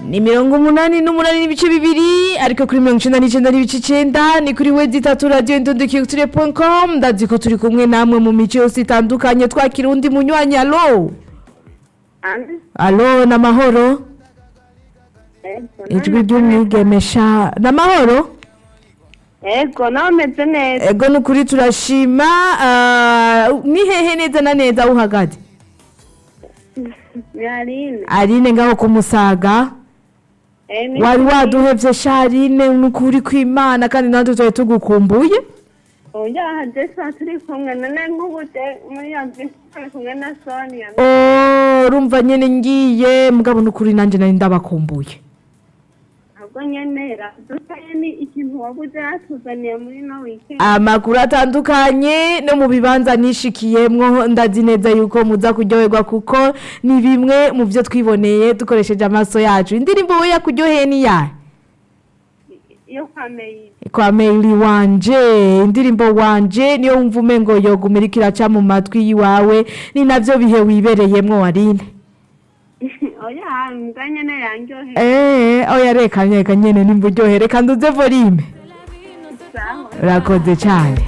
ni mirongo umunani n'umunani n'ibice bibiri ariko kuri mirongo icenda n'icenda n'ibice icenda ni kuri wedi itatu radiyo indundikiyutire com ndazi ko turi kumwe namwe mu mico yose itandukanye twakira undi munywanyi alo Andi? alo n'amahoro Ego, ijwi ry'umwigemesha n'amahoro Ego, nawe umeze neza. ego ni ukuri turashima ah, ni hehe neza na neza aho uhagaze Ni Aline. arine ngaho ku musaga Eh, ni- wari waduhevye sharine ni ukuri kw'imana kandi natwe twari tugukumbuye Oya, haje saa turi kumwe none nk'ubu je muri iyo nzu turi kumwe na Sonia. Oh, urumva nyene ngiye mugabo n'ukuri nanje nari ndabakumbuye Ntabwo nyenera. Dusaye ni ikintu wabuze yatuzaniye muri no weekend. amakuru atandukanye no mu bibanza nishikiyemwo ndazi neza yuko muza kuryoherwa kuko ni bimwe mu vyo twiboneye dukoresheje amaso yacu indirimbo we yakuryoheye ni yahe Iyo kwa Meyi. kwa maili wanje indirimbo wanje niyo wumva umengo yoguma iriko iraca mu matwi yiwawe ni navyo bihe wibereyemwo warine Oya, mbwa nyene yanryoheye. Eh, oya reka reka nyene nimba uryohe reka nduze volume Sawa. urakoze cane